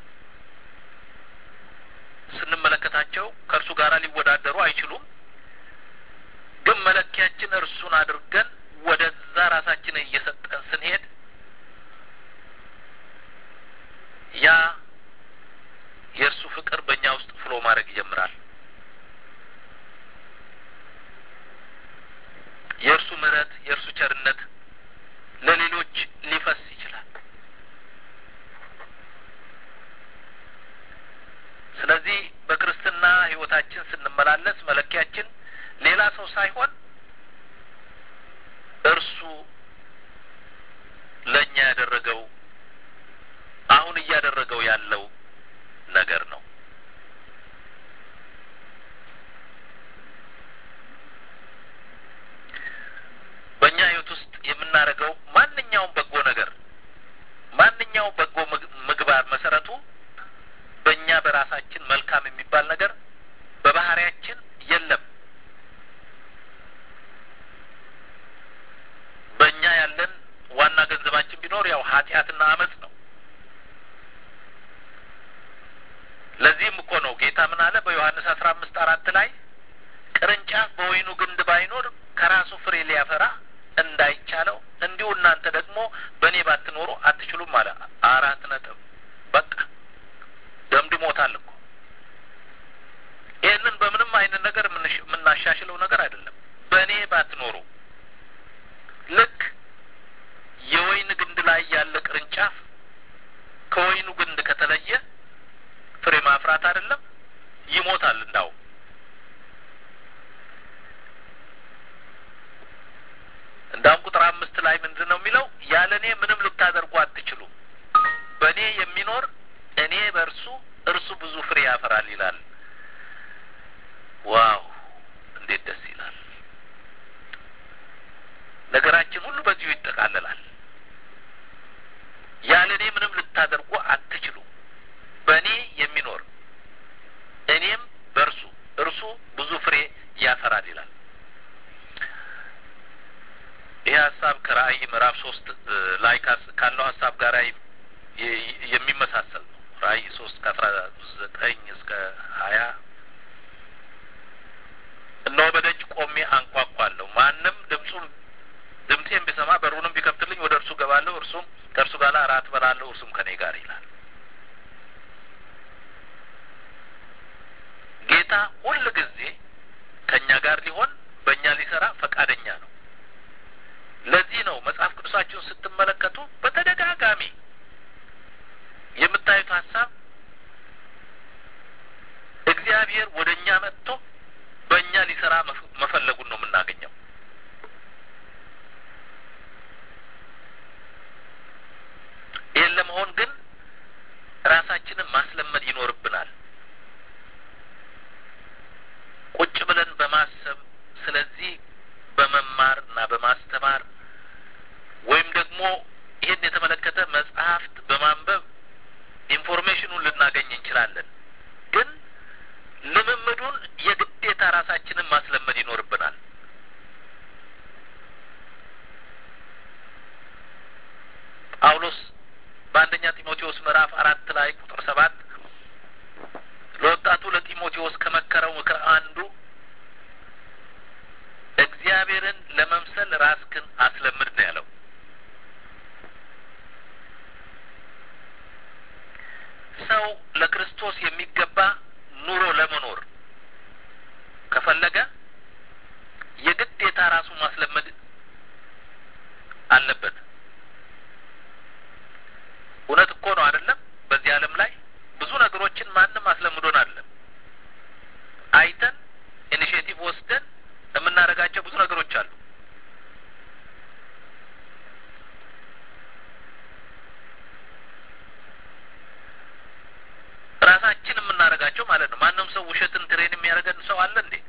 ስንመለከታቸው ከእርሱ ጋር ሊወዳደሩ አይችሉም። ግን መለኪያችን እርሱን አድርገን ወደዛ ራሳችንን እየሰጠን ስንሄድ ያ የእርሱ ፍቅር በእኛ ውስጥ ፍሎ ማድረግ ይጀምራል። የእርሱ ምሕረት፣ የእርሱ ቸርነት ለሌሎች ሊፈስ ይችላል። ስለዚህ በክርስትና ሕይወታችን ስንመላለስ መለኪያችን ሌላ ሰው ሳይሆን እርሱ ለእኛ ያደረገው አሁን እያደረገው ያለው ነገር ነው። በእኛ ህይወት ውስጥ የምናደርገው ማንኛውም በጎ ነገር ማንኛውም በጎ ምግባር መሰረቱ በእኛ በራሳችን መልካም የሚባል ነገር በባህሪያችን የለም። በእኛ ያለን ዋና ገንዘባችን ቢኖር ያው ኃጢአትና አመፅ ነው። ጌታ ምን አለ? በዮሐንስ አስራ አምስት አራት ላይ ቅርንጫፍ በወይኑ ግንድ ባይኖር ከራሱ ፍሬ ሊያፈራ እንዳይቻለው እንዲሁ እናንተ ደግሞ በእኔ ባትኖሩ አትችሉም አለ። አራት ነጥብ። በቃ ደምድሞታል እኮ። ይህንን በምንም አይነት ነገር የምናሻሽለው ነገር አይደለም። በእኔ ባትኖሩ ልክ የወይን ግንድ ላይ ያለ ቅርንጫፍ ከወይኑ ግንድ ከተለየ ፍሬ ማፍራት አይደለም ይሞታል። እንዳው እንዳውም ቁጥር አምስት ላይ ምንድን ነው የሚለው? ያለ እኔ ምንም ልታደርጉ አትችሉም። በእኔ የሚኖር እኔ በእርሱ እርሱ ብዙ ፍሬ ያፈራል ይላል። ዋው እንዴት ደስ ይላል! ነገራችን ሁሉ በዚሁ ይጠቃለላል። ያለ እኔ ምንም ልታደርጉ አትችሉም። በእኔ የሚኖር እኔም በእርሱ እርሱ ብዙ ፍሬ ያፈራል ይላል። ይህ ሀሳብ ከራእይ ምዕራፍ ሶስት ላይ ካለው ሀሳብ ጋር የሚመሳሰል ነው። ራእይ ሶስት ከአስራ ዘጠኝ እስከ ሀያ እነሆ በደጅ ቆሜ አንኳኳለሁ። ማንም ድምፁም ድምፄን ቢሰማ በሩንም ቢከፍትልኝ ወደ እርሱ ገባለሁ፣ እርሱም ከእርሱ ጋር እራት በላለሁ፣ እርሱም ከኔ ጋር ይላል። ጌታ ሁል ጊዜ ከእኛ ጋር ሊሆን በእኛ ሊሰራ ፈቃደኛ ነው። ለዚህ ነው መጽሐፍ ቅዱሳችሁን ስትመለከቱ በተደጋጋሚ የምታዩት ሀሳብ እግዚአብሔር ወደ እኛ መጥቶ በእኛ ሊሰራ መፈለጉን ነው የምናገኘው። ይህን ለመሆን ግን ራሳችንን ማስለመድ ይኖርብናል። ቁጭ ብለን በማሰብ ስለዚህ በመማር እና በማስተማር ወይም ደግሞ ይህን የተመለከተ መጽሐፍት በማንበብ ኢንፎርሜሽኑን ልናገኝ እንችላለን። ግን ልምምዱን የግዴታ ራሳችንን ማስለመድ ይኖርብናል። ጳውሎስ በአንደኛ ጢሞቴዎስ ምዕራፍ አራት ላይ ቁጥር ሰባት ለወጣቱ ለጢሞቴዎስ ከመከረው ምክር አንዱ እግዚአብሔርን ለመምሰል ራስክን አስለምድ ነው ያለው። ሰው ለክርስቶስ የሚገባ ኑሮ ለመኖር ከፈለገ የግዴታ ራሱን ማስለመድ አለበት። እውነት እኮ ነው አይደለም? በዚህ ዓለም ላይ ብዙ ነገሮችን ማንም አስለምዶን አይደለም። አይተን ኢኒሽቲቭ ወስደን የምናደርጋቸው ብዙ ነገሮች አሉ። ራሳችን የምናደርጋቸው ማለት ነው። ማንም ሰው ውሸትን ትሬን የሚያደርገን ሰው አለ እንዴ?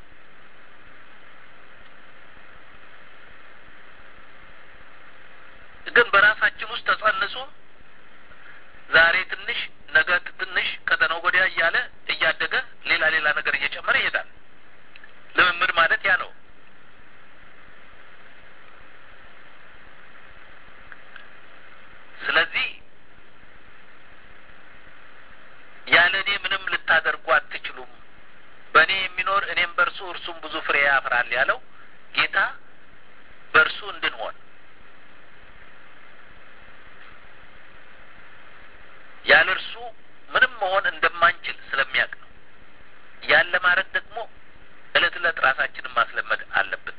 ግን በራሳችን ውስጥ ተጸንሶ ዛሬ ትንሽ ነገ ትንሽ ከተነገ ወዲያ እያለ እያደገ ሌላ ሌላ ነገር እየጨመረ ይሄዳል። ልምምድ ማለት ያ ነው። ስለዚህ ያለ እኔ ምንም ልታደርጉ አትችሉም። በእኔ የሚኖር እኔም በእርሱ እርሱም ብዙ ፍሬ ያፈራል ያለው ጌታ በእርሱ እንድንሆን ያለ እርሱ ምንም መሆን እንደማንችል ስለሚያውቅ ነው። ያን ለማድረግ ደግሞ እለት እለት ራሳችንን ማስለመድ አለብን።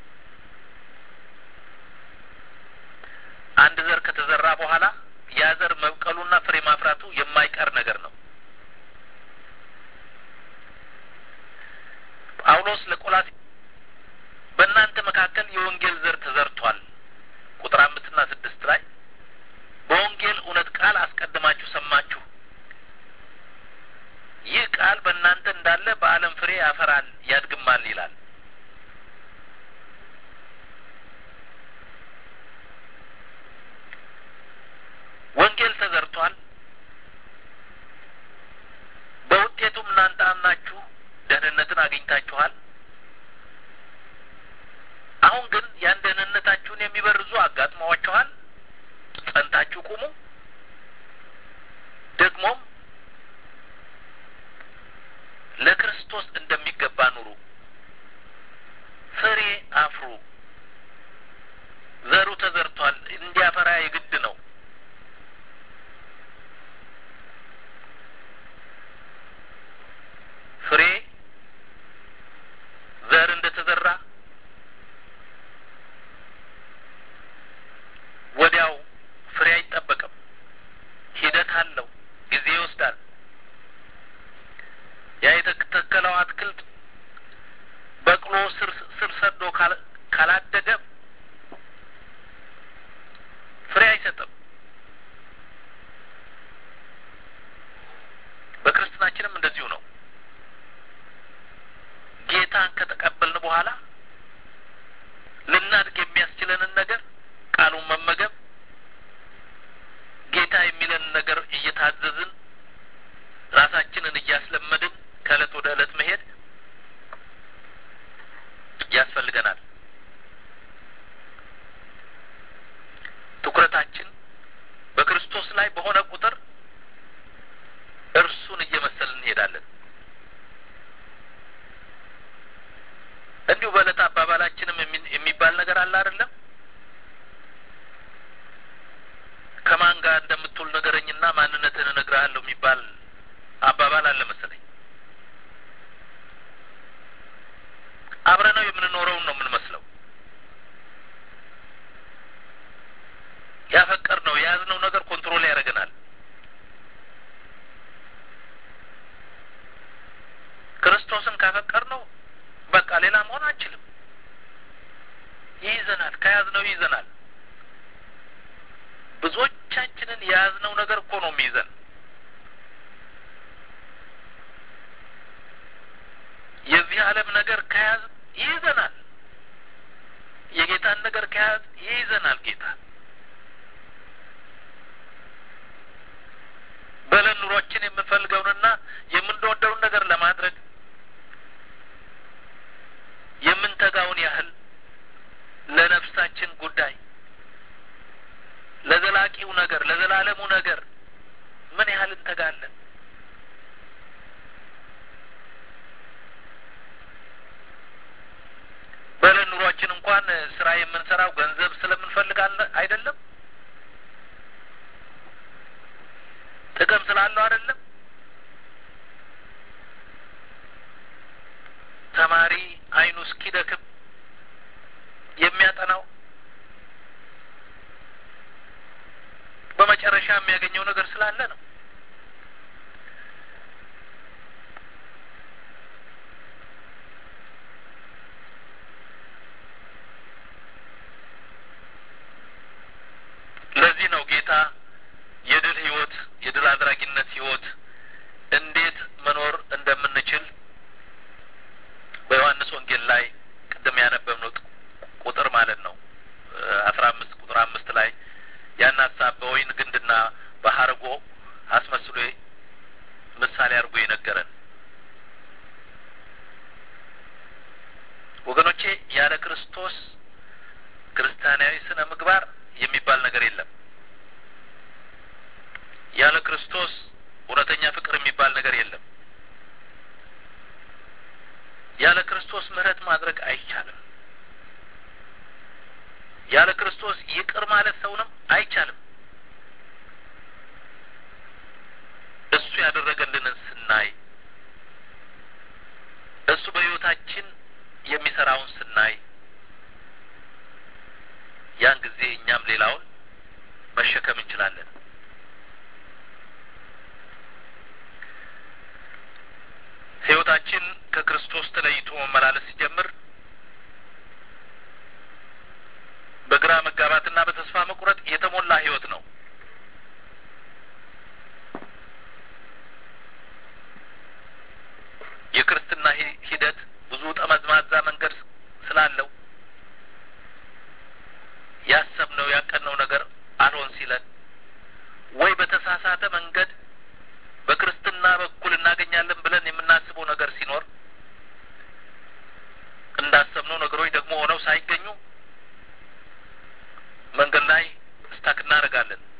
አንድ ዘር ከተዘራ በኋላ ያ ዘር መብቀሉና ፍሬ ማፍራቱ የማይቀር ነገር ነው። ጳውሎስ ለቆላሲ በእናንተ መካከል የወንጌል ዘር ተዘርቷል ቁጥር አምስትና ስድስት ላይ በወንጌል እውነት ቃል አስቀድማችሁ ሰማችሁ። ይህ ቃል በእናንተ እንዳለ በዓለም ፍሬ ያፈራል ያድግማል ይላል። ወንጌል ተዘርቷል። በውጤቱም እናንተ አምናችሁ ደህንነትን አግኝታችኋል። አሁን ግን ያን ደህንነታችሁን የሚበርዙ አጋጥመዋችኋል። ጸንታችሁ ቁሙ። ደግሞም አለው፣ ጊዜ ይወስዳል። ያ የተተከለው አትክልት በቅሎ ስር ስር ሰዶ ካላደገ ፍሬ አይሰጥም። በክርስትናችንም እንደዚሁ ነው። ጌታን ከተቀበልን በኋላ ልናድግ የሚያስችለንን ነገር ቃሉን መመገብ፣ ጌታ የሚለንን ነገር እየታዘዝን ራሳችንን እያስለመድን ከእለት ወደ እለት መሄድ ያስፈልገናል። ትኩረታችን በክርስቶስ ላይ በሆነ ቁጥር እርሱን እየመሰልን እንሄዳለን። እንዲሁ በዕለት አባባላችንም የሚባል ነገር አለ አይደለም? ከማን ጋር እንደምትውል ንገረኝና ማንነትህን እነግርሃለሁ የሚባል አባባል አለ መሰለኝ። አብረነው የምንኖረውን ነው የምንመስለው። ያፈቀር ነው የያዝነው ነገር ኮንትሮል ያደርገናል። ክርስቶስን ካፈቀር ነው በቃ ሌላ መሆን አንችልም። ይይዘናል፣ ከያዝነው ይይዘናል። ብዙዎቻችንን የያዝነው ነገር እኮ ነው የሚይዘን። የዚህ ዓለም ነገር ከያዝ ይይዘናል። የጌታን ነገር ከያዝ ይይዘናል። ጌታ በለን ኑሯችን የምንፈልገውንና የምንወደውን ነገር ለማድረግ የምንተጋውን ያህል ለነፍሳችን ጉዳይ ለዘላቂው ነገር ለዘላለሙ ነገር ምን ያህል እንተጋለን? በለን ኑሯችን እንኳን ስራ የምንሰራው ገንዘብ ስለምንፈልግ አይደለም፣ ጥቅም ስላለው አይደለም። ተማሪ አይኑ እስኪደክም የሚያጠናው በመጨረሻ የሚያገኘው ነገር ስላለ ነው። ለዚህ ነው ጌታ የድል ህይወት የድል አድራጊነት ህይወት እንዴት መኖር እንደምንችል በዮሐንስ ወንጌል ላይ ቅድም ያነበብነው ቁጥር ማለት ነው አስራ አምስት ቁጥር አምስት ላይ ያን ሀሳብ በወይን ግንድና በሀርጎ አስመስሎ ምሳሌ አድርጎ የነገረን ወገኖቼ፣ ያለ ክርስቶስ ክርስቲያናዊ ስነ ምግባር የሚባል ነገር የለም። ያለ ክርስቶስ እውነተኛ ፍቅር የሚባል ነገር የለም። ያለ ክርስቶስ ምሕረት ማድረግ አይቻልም። ያለ ክርስቶስ ይቅር ማለት ሰውንም አይቻልም። እሱ ያደረገልንን ስናይ፣ እሱ በሕይወታችን የሚሰራውን ስናይ፣ ያን ጊዜ እኛም ሌላውን መሸከም እንችላለን። ሕይወታችን ከክርስቶስ ተለይቶ መመላለስ ሲጀምር በግራ መጋባትና በተስፋ መቁረጥ የተሞላ ህይወት ነው። የክርስትና ሂደት ብዙ ጠመዝማዛ መንገድ ስላለው ያሰብነው ያቀድነው ነገር አልሆን ሲለን ወይ በተሳሳተ መንገድ በክርስትና በኩል እናገኛለን ብለን የምናስበው ነገር ሲኖር እንዳሰብነው ነገሮች ደግሞ ሆነው ሳይገኙ መንገድ ላይ ስታክ እናደርጋለን።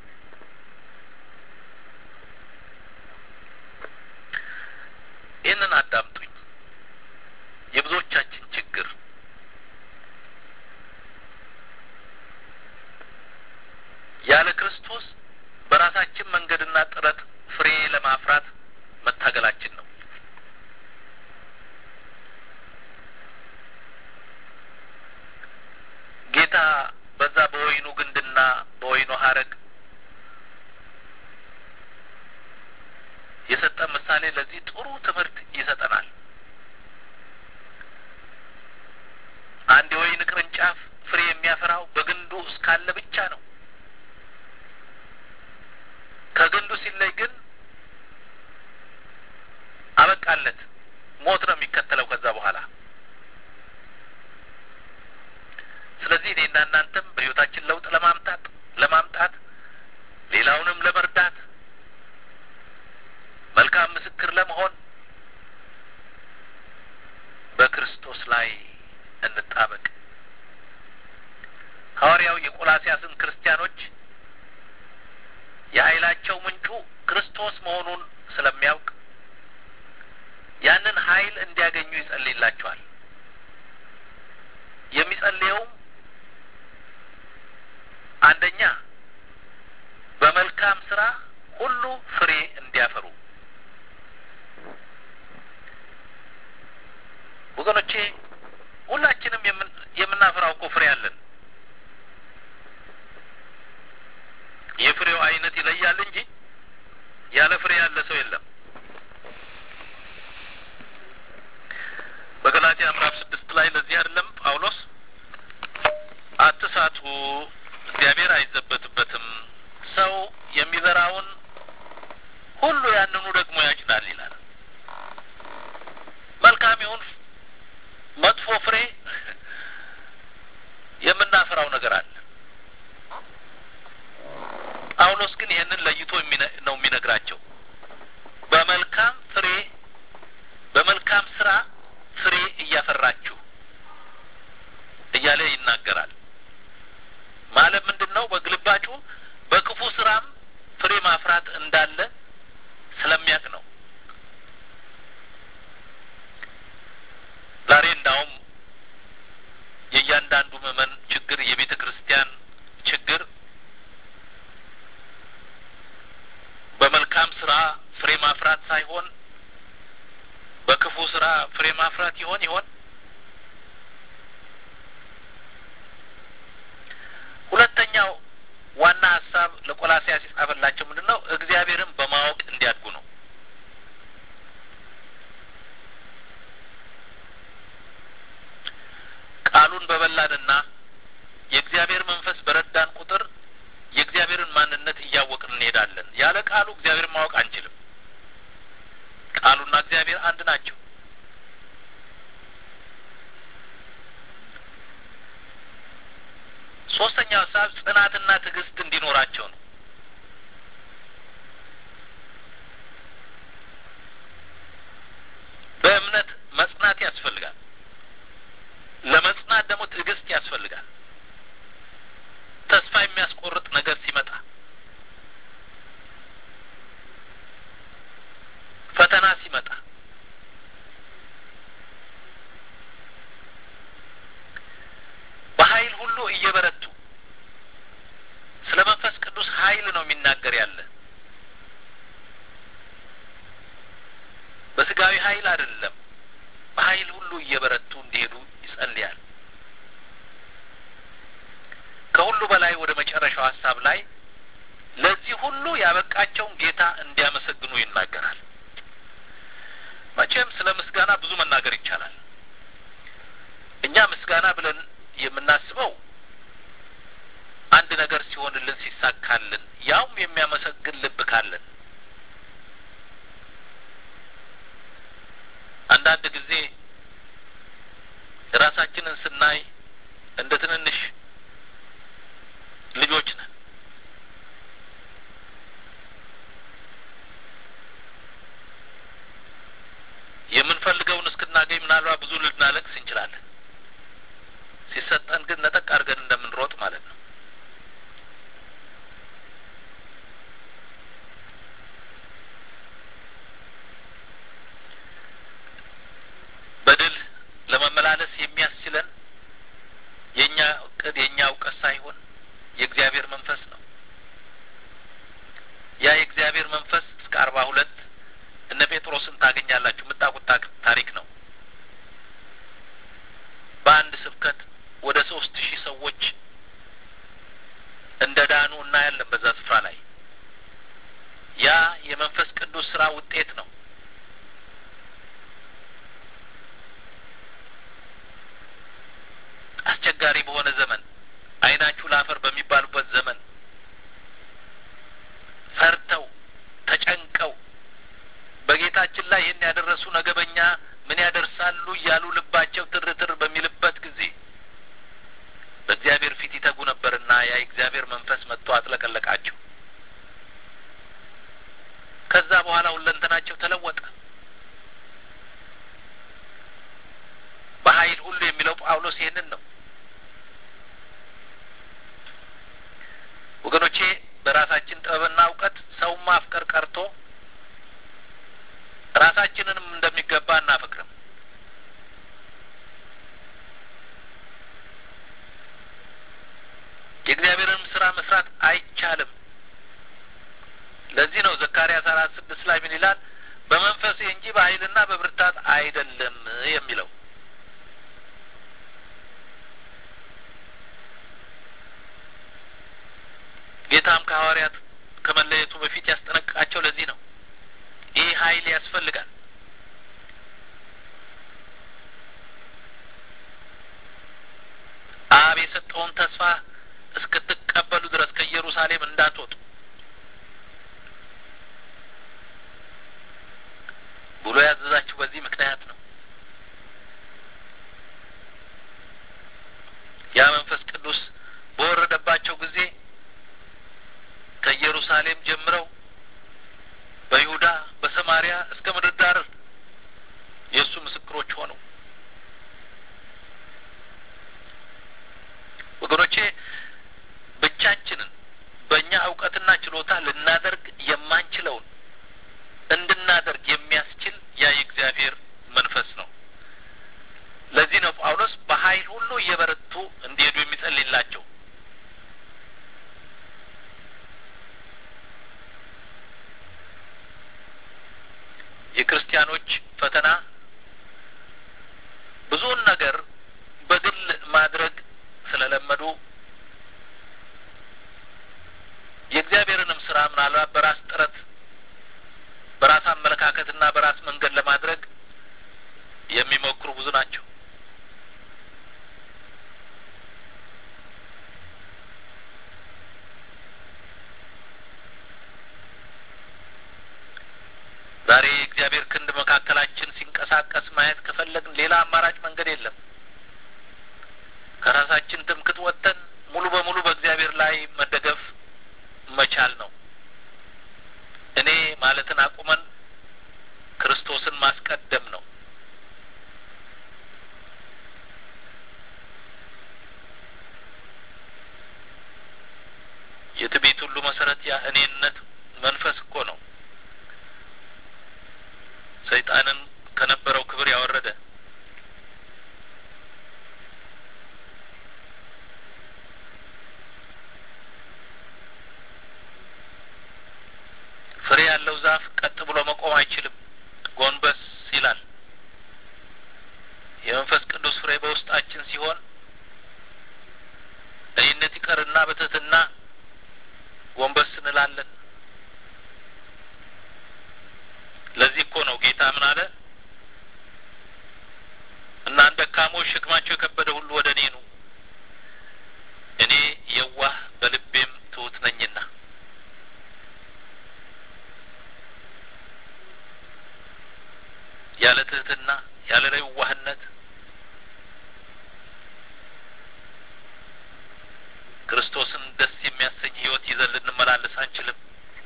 ምሳሌ ለዚህ ጥሩ ትምህርት ይሰጠናል። አንድ የወይን ቅርንጫፍ ፍሬ የሚያፈራው በግንዱ እስካለ ብቻ ነው። ከግንዱ ሲለይ ግን አበቃለት፣ ሞት ነው የሚከተለው ከዛ በኋላ። ስለዚህ እኔና እናንተም በሕይወታችን ለውጥ ለማምጣት ለማምጣት ሌላውንም ለመርዳት መልካም ምስክር ለመሆን በክርስቶስ ላይ እንጣበቅ። ሐዋርያው የቆላሲያስን ክርስቲያኖች የኃይላቸው ምንጩ ክርስቶስ መሆኑን ስለሚያውቅ ያንን ኃይል እንዲያገኙ ይጸልይላቸዋል። የሚጸልየውም አንደኛ በመልካም ስራ ሁሉ ፍሬ እንዲያፈሩ። ወገኖቼ ሁላችንም የምናፈራው እኮ ፍሬ አለን። የፍሬው አይነት ይለያል እንጂ ያለ ፍሬ ያለ ሰው የለም። በገላትያ ምዕራፍ ስድስት ላይ ለዚህ አይደለም ጳውሎስ አትሳቱ፣ እግዚአብሔር አይዘበትበትም፣ ሰው የሚዘራውን ሁሉ ያንኑ ደግሞ ያጭዳል ይላል። መልካም ይሁን መጥፎ ፍሬ የምናፈራው ነገር አለ። ጳውሎስ ግን ይህንን ለይቶ ነው የሚነግራቸው። በመልካም ፍሬ በመልካም ስራ ፍሬ እያፈራችሁ እያለ ይናገራል። ማለት ምንድን ነው? በግልባጩ በክፉ ስራም ፍሬ ማፍራት እንዳለ ስለሚያውቅ ነው። ዛሬ እንዳውም የእያንዳንዱ ምዕመን ችግር የቤተ ክርስቲያን ችግር በመልካም ስራ ፍሬ ማፍራት ሳይሆን በክፉ ስራ ፍሬ ማፍራት ይሆን ይሆን? ሁለተኛው ዋና ሀሳብ ለቆላሲያስ የጻፈላቸው ምንድን ነው? እግዚአብሔርን በማወቅ እንዲያድጉ ነው። ቃሉን በበላንና የእግዚአብሔር መንፈስ በረዳን ቁጥር የእግዚአብሔርን ማንነት እያወቅን እንሄዳለን። ያለ ቃሉ እግዚአብሔርን ማወቅ አንችልም። ቃሉና እግዚአብሔር አንድ ናቸው። ሶስተኛው ሀሳብ ጽናትና ትዕግስት እንዲኖራቸው ነው። በእምነት መጽናት ያስፈልጋል። ለመጽናት ደግሞ ትዕግስት ያስፈልጋል። ተስፋ የሚያስቆርጥ ነገር ሲመጣ፣ ፈተና ሲመጣ በኃይል ሁሉ እየበረቱ ስለ መንፈስ ቅዱስ ኃይል ነው የሚናገር ያለ በስጋዊ ኃይል አይደለም። በኃይል ሁሉ እየበረቱ እንዲሄዱ ይጸልያል። ከሁሉ በላይ ወደ መጨረሻው ሀሳብ ላይ ለዚህ ሁሉ ያበቃቸውን ጌታ እንዲያመሰግኑ ይናገራል። መቼም ስለ ምስጋና ብዙ መናገር ይቻላል። እኛ ምስጋና ብለን የምናስበው አንድ ነገር ሲሆንልን ሲሳካልን፣ ያውም የሚያመሰግን ልብ ካለን አንዳንድ ጊዜ ራሳችንን ስናይ እንደ ትንንሽ ልጆች ነን። የምንፈልገውን እስክናገኝ ምናልባት ብዙ ልናለቅስ እንችላለን። ሲሰጠን ግን ነጠቅ አድርገን እንደምንሮጥ ማለት ነው። በድል ለመመላለስ የሚያስችለን የእኛ እቅድ የእኛ እውቀት ሳይሆን የእግዚአብሔር መንፈስ ነው። ያ የእግዚአብሔር መንፈስ እስከ አርባ ሁለት እነ ጴጥሮስን ታገኛላችሁ። የምታውቁት ታሪክ ነው። በአንድ ስብከት ወደ ሶስት ሺህ ሰዎች እንደ ዳኑ እናያለን። በዛ ስፍራ ላይ ያ የመንፈስ ቅዱስ ስራ ውጤት ነው። አስቸጋሪ በሆነ ዘመን ዓይናችሁ ላፈር በሚባሉበት ዘመን ፈርተው ተጨንቀው በጌታችን ላይ ይህን ያደረሱ ነገ በእኛ ምን ያደርሳሉ እያሉ ልባቸው ትርትር በሚልበት ጊዜ በእግዚአብሔር ፊት ይተጉ ነበርና ያ የእግዚአብሔር መንፈስ መጥቶ አጥለቀለቃቸው። ከዛ በኋላ ሁለንተናቸው ተለወጠ። በኃይል ሁሉ የሚለው ጳውሎስ ይህንን ነው። ወገኖቼ በራሳችን ጥበብና እውቀት ሰውን ማፍቀር ቀርቶ ራሳችንንም እንደሚገባ እናፈቅርም። የእግዚአብሔርንም ስራ መስራት አይቻልም። ለዚህ ነው ዘካርያስ አራት ስድስት ላይ ምን ይላል? በመንፈሴ እንጂ በኃይልና በብርታት አይደለም የሚለው። ጌታም ከሐዋርያት ከመለየቱ በፊት ያስጠነቅቃቸው ለዚህ ነው። ይህ ኃይል ያስፈልጋል። አብ የሰጠውን ተስፋ እስክትቀበሉ ድረስ ከኢየሩሳሌም እንዳትወጡ ብሎ ያዘዛችሁ በዚህ ምክንያት ነው። ያ መንፈስ ቅዱስ በወረደባቸው ጊዜ ከኢየሩሳሌም ጀምረው በይሁዳ በሰማሪያ እስከ ምድር ዳር የእሱ ምስክሮች ሆኑ። ወገኖቼ ብቻችንን በእኛ እውቀትና ችሎታ ልናደርግ የማንችለውን እንድናደርግ የሚያስችል ያ የእግዚአብሔር መንፈስ ነው። ለዚህ ነው ጳውሎስ በኃይል ሁሉ እየበረቱ እንዲሄዱ የሚጸልይላቸው። የክርስቲያኖች ፈተና ብዙውን ነገር በግል ማድረግ ስለለመዱ የእግዚአብሔርንም ስራ ምናልባት በራስ ጥረት በራስ አመለካከትና በራስ መንገድ ለማድረግ የሚሞክሩ ብዙ ናቸው። ዛሬ የእግዚአብሔር ክንድ መካከላችን ሲንቀሳቀስ ማየት ከፈለግን ሌላ አማራጭ መንገድ የለም። ከራሳችን ትምክት ወጥተን ሙሉ በሙሉ በእግዚአብሔር ላይ መደገፍ መቻል ነው። እኔ ማለትን አቁመን ክርስቶስን ማስቀደም ነው። የትዕቢት ሁሉ መሰረት ያ እኔነት መንፈስ እኮ ነው። ሰይጣንን ከነበረው ክብር ያወረደ ፍሬ ያለው ዛፍ ቀጥ ብሎ መቆም አይችልም፣ ጎንበስ ይላል። የመንፈስ ቅዱስ ፍሬ በውስጣችን ሲሆን እኔነት ይቀርና በትህትና ጎንበስ እንላለን። ለዚህ እኮ ነው ጌታ ምን አለ? እናንተ ደካሞች ሸክማቸው የከበደ ሁሉ ወደ እኔ ኑ፣ እኔ የዋህ በልቤም ትሑት ነኝና። ያለ ትህትና ያለ የዋህነት ክርስቶስን ደስ የሚያሰኝ ሕይወት ይዘን ልንመላለስ አንችልም።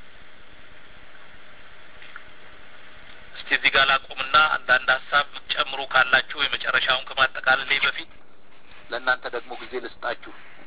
እስቲ እዚህ ጋር ላቁምና አንዳንድ ሀሳብ ጨምሩ ካላችሁ የመጨረሻውን ከማጠቃለሌ በፊት ለእናንተ ደግሞ ጊዜ ልስጣችሁ።